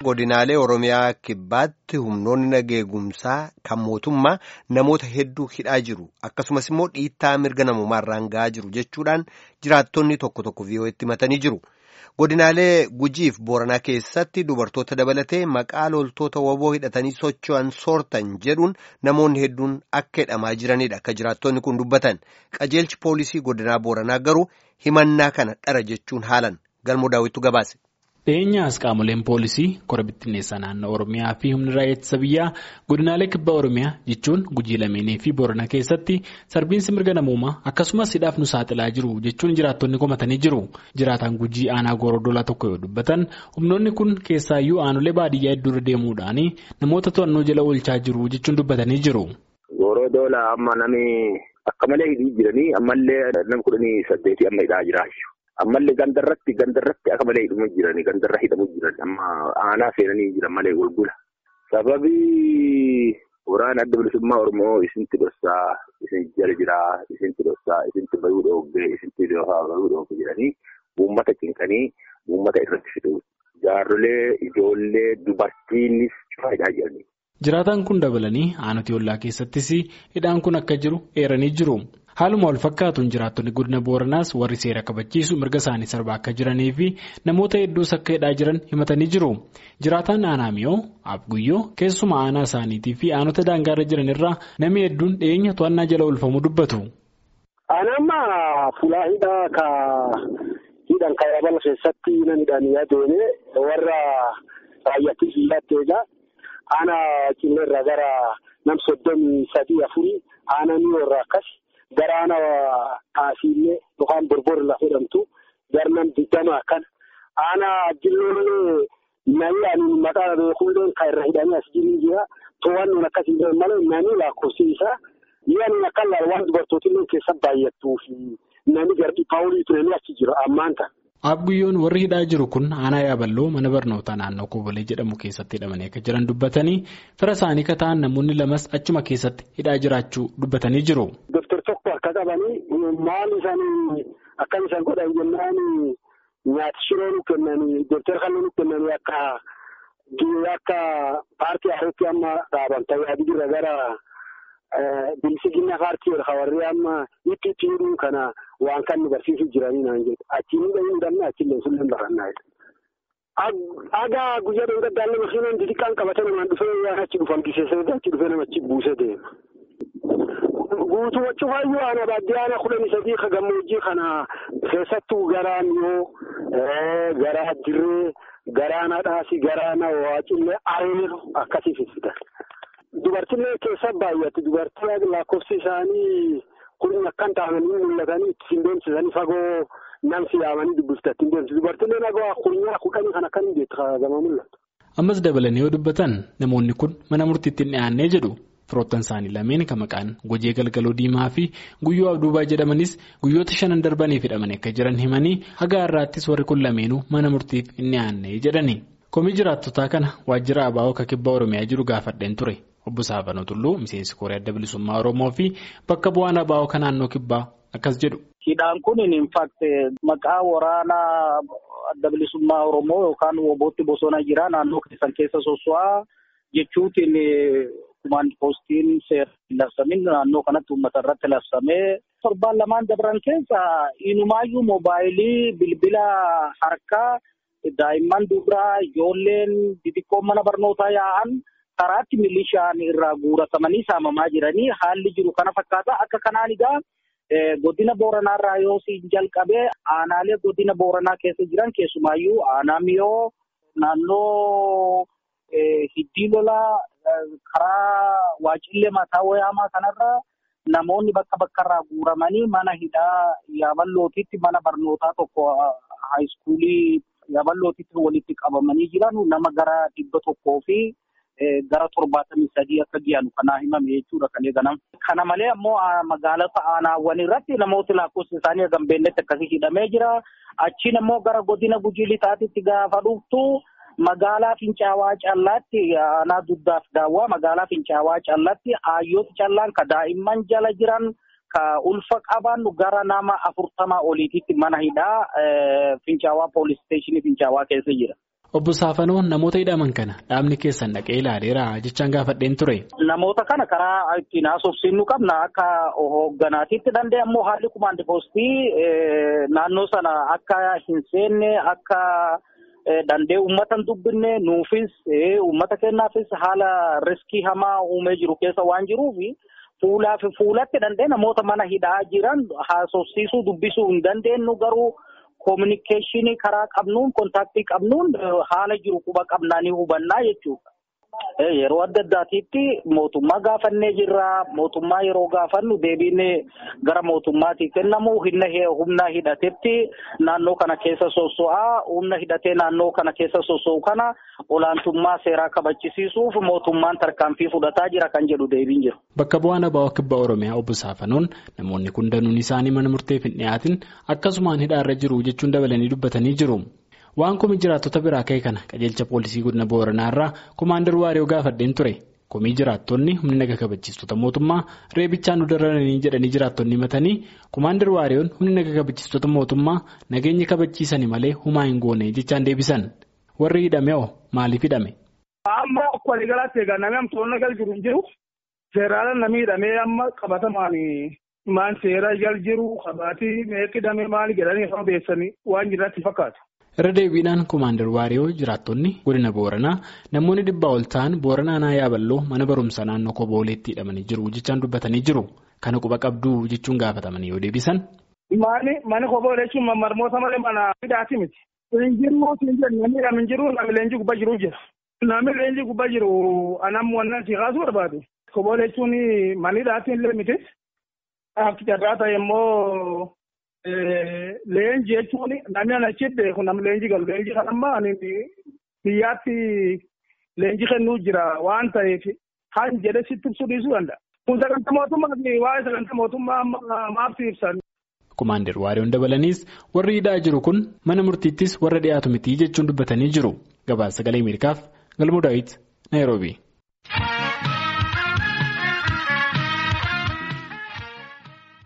Godinaalee Oromiyaa kibbaatti humnoonni nageegumsaa kan mootummaa namoota hedduu hidhaa jiru akkasumas immoo dhiittaa mirga namummaarraan ga'aa jiru jechuudhaan jiraattonni tokko tokko vii'oo'etti himatanii jiru. Godinaalee Gujiif Booranaa keessatti dubartoota dabalatee maqaa loltoota woboo hidhatanii socho'an soortan jedhuun namoonni hedduun akka hidhamaa jiranidha akka jiraattonni kun dubbatan. Qajeelchi poolisii godinaa Booranaa garuu himannaa kana dhara jechuun haalan galmoo daawwittu gabaase. Dhiyeenyaas qaamoleen poolisii kora bittinneessaa naannoo Oromiyaa fi humni raayyaa ittisa biyyaa godinaalee kibba Oromiyaa jechuun gujii lameenii fi Booranaa keessatti sarbiinsi mirga namoomaa akkasumas hidhaaf nu saaxilaa jiru jechuun jiraattonni komatanii jiru. Jiraataan gujii aanaa goorodoolaa tokko yoo dubbatan humnoonni kun keessaayyuu aanolee baadiyyaa hedduurra deemuudhaan namoota to'annoo jala oolchaa jiru jechuun dubbatanii jiru. Goorodoolaa amma namni akka malee hidhii jiranii ammallee nama kudhanii saddeetii amma hidhaa jira. ammallee gandarratti gandarratti akka malee hidhamu jirani gandarra hidhamu jiran amma aanaa seenanii jiran malee walbula sababii waraana adda bilisummaa oromoo isinti dhossaa isin jala jiraa isinti dhossaa isinti bayuu dhoogge isinti bayuu dhoogge jedhanii uummata cinqanii uummata irratti fixu jaarrolee ijoollee dubartiinis cufaa hidhaa jiranii. Jiraataan kun dabalanii aanaa ollaa keessattis hidhaan kun akka jiru eeranii jiru. Haaluma wal fakkaatuun jiraattonni godina Booranaas warri seera kabachiisu mirga isaanii sarbaa akka jiranii fi namoota hedduus akka hidhaa jiran himatanii jiru. Jiraataan aanaa miyoo abguyyoo keessuma aanaa isaaniitii fi aanota daangaarra jiran irraa namni hedduun dhiyeenya to'annaa jala oolfamuu dubbatu. Aanaa fuulaa hidhaa ka hidhan kan yabala keessatti namidhaan yaadone warra raayyaatti hiyyaatti eegaa aanaa qilleerraa gara nam soddomii sadii afurii aanaa miyoo irraa akkas. Garaana kaasiillee yookaan borbori lafa jedhamtu garnam digdama kan aanaa ajjilloollee namni ani maqaa beekullee kan irra hidhanii as jiru jira to'annoon akkasii malee namni lakkoofsiisa yaani akka laal waan dubartootillee keessa baay'attuu fi namni garbi paawulii turanii achi jira ammaan ta'a. Abguyyoon warri hidhaa jiru kun aanaa yaaballoo mana barnootaa naannoo Kobolee jedhamu keessatti hidhamanii akka jiran dubbatanii fira isaanii ka ta'an namoonni lamas achuma keessatti hidhaa jiraachuu dubbatanii jiru. Doktor tokko harka qabanii maal isaanii akkam isaan godhan jennaan nyaata shiroo nu kennanii doktor kan nu kennanii akka akka paartii ariitti amma dhaaban tajaajila jirra gara bilisiginna paartii ol warri amma itti itti hidhuu kana waan kan nu barsiisuu jiranii naan jedhu achiin hin hidhamne achillee sullee barannaa jedhu. Agaa guyyaa dheeraa makiinaan xixiqqaan qabatee namaan dhufee waan achi dhufan giseessee achi dhufee namachi buusee deema. Guutuu wachufaayyuu ana baadiyyaa kudhanii sadii ka gammoojjii kana keessattuu garaan yoo garaa dirree garaana dhaasii garaana waacillee areeru akkasii fisitan. Dubartiilee keessa baay'atti dubartii lakkoofsi isaanii kun akkan taa'anii mul'atanii ittiin deemsisanii fagoo namsi yaamanii dubbiftatti hin deemsisu. Dubartiilee nagaa kunyaa kudhanii kan akkan hin beektu gama mul'atu. Ammas dabalanii yoo dubbatan namoonni kun mana murtiitti hin dhiyaannee jedhu. Firoottan isaanii lameen kan maqaan gojee galgaloo diimaa fi guyyoo abduubaa jedhamanis guyyoota shanan darbaniif hidhamanii akka jiran himanii haga har'aattis warri kun lameenuu mana murtiif hin dhiyaannee jedhani. Komii jiraattotaa kana waajjira abaa'oo akka kibba Oromiyaa jiru gaafadheen ture. Obbo Saafanoo Tulluu miseensi Koree Adda Bilisummaa Oromoo fi bakka bu'aan abaa'oo kan naannoo kibbaa akkas jedhu. Hidhaan kun infaakte maqaa waraanaa adda bilisummaa Oromoo yookaan wobootti bosona jira naannoo keessan keessa soso'aa jechuutiin. Kumaan poostiin seera labsamin naannoo kanatti uummata irratti labsamee torbaan lamaan dabran keessa inumaayyuu moobaayilii bilbila harkaa daa'imman dubaraa ijoolleen xixiqqoon mana barnootaa yaa'an karaatti milishaan irraa guuratamanii saamamaa jiranii haalli jiru kana fakkaata akka kanaan egaa godina booranaa irraa yoo siin jalqabee aanaalee godina booranaa keessa jiran keessumaayyuu aanaa miyoo naannoo hiddii lolaa. karaa waacillee mataa wayaamaa kanarra namoonni bakka bakkarraa guuramanii mana hidhaa yaaballootitti mana barnootaa tokko haayiskuulii yaaballootitti walitti qabamanii jiran nama gara dhibba tokkoo fi gara torbaatamii sadii akka giyanu kanaa himame jechuudha kan eegalam. Kana malee ammoo magaalota aanaawwan irratti namooti lakkoofsi isaanii hagam beelletti akkasii hidhamee jira. Achiin ammoo gara godina gujii lixaatitti gaafa dhuftu. Magaalaa Fincaawaa Callaatti aanaa duddaaf daawwaa magaalaa Fincaawaa Callaatti hayyooti callaan ka daa'imman jala jiran ka ulfa qaban gara nama afurtamaa oliititti mana hidhaa Fincaawaa poolis isteeshinii Fincaawaa keessa jira. Obbo Saafanoon namoota hidhaman kana dhaabni keessan dhaqee ilaaleera jechaan gaafadheen ture. Namoota kana karaa ittiin haasofsiisnu qabna akka hoogganaatiitti danda'e ammoo haalli kumaandi poostii naannoo sana akka hin seenne akka danda'e uummata hin dubbinne nuufis uummata kennaafis haala riskii hamaa uumee jiru keessa waan jiruuf fuulaa fi fuulatti danda'e namoota mana hidhaa jiran haasofsiisuu dubbisuu hin dandeenyu garuu. Kominikeeshinii karaa qabnuun kontaaktii qabnuun haala jiru quba qabnaa ni hubannaa jechuudha. Yeroo adda addaatiitti mootummaa gaafannee jirra. Mootummaa yeroo gaafannu deebiin gara mootummaatii kennamu humna hidhatetti naannoo kana keessa sosso'aa. Humna hidhatee naannoo kana keessa sosso'u kana olaantummaa seeraa kabachisiisuuf mootummaan tarkaanfii fudhataa jira kan jedhu deebiin jiru. Bakka bu'aan abaa'oo kibba Oromiyaa obbo Saafanoon namoonni kun danuun isaanii mana murteef hin dhiyaatin akkasumaan hidhaarra jiru jechuun dabalanii dubbatanii jiru. Waan komii jiraattota biraa ka'e kana qajeelcha poolisii godina Booranaa irraa Komaandar Waariyoo gaafadheen ture. Komii jiraattonni humni naga kabachiistota mootummaa reebichaan nu dararanii jedhanii jiraattonni himatanii Komaandar Waariyoon humni naga kabachiistota mootummaa nageenya kabachiisanii malee humaa hin goone jechaan deebisan. Warri hidhame hoo maaliif hidhame? Amma waliigalaatti egaa namni amtoonni gal jiru hin jiru. Seeraan namni hidhamee amma qabatamaan maan seera gal jiru qabaatii meeqa hidhamee maali jedhanii afaan beeksanii waan jiraatti fakkaata. Irra deebiidhaan Komaandar Waariyoo jiraattonni godina Booranaa namoonni dhibbaa ol ta'an Booranaa naa yaaballoo mana barumsaa naannoo Kobooleetti hidhamanii jiru jechaan dubbatanii jiru. Kana quba qabduu jechuun gaafatamanii yoo deebisan. Maani mana Koboolee jechuun marmoota malee mana hidhaati miti. Leenjiin siin jedhu namni hidhame hin jiru namni leenjii gubbaa jiru jira. Namni leenjii gubbaa jiru anam wannan si kaasuu barbaadu. Koboolee jechuun mana hidhaati illee miti. Akka carraa ta'e immoo. Leenjii jechuun namni ana achitti kun namni leenjii galu leenjii kan amma biyyaatti leenjii kennuu jira waan ta'eef kan jedhe sitti ibsuu dhiisuu danda'a. Kun sagantaa mootummaa fi waa'ee sagantaa mootummaa maaf ibsan. Komaandar Waariyoon dabalaniis warri hidhaa jiru kun mana murtiittis warra dhiyaatu miti jechuun dubbatanii jiru. Gabaasa sagalee Ameerikaaf Galmoo Daawit Naayiroobii.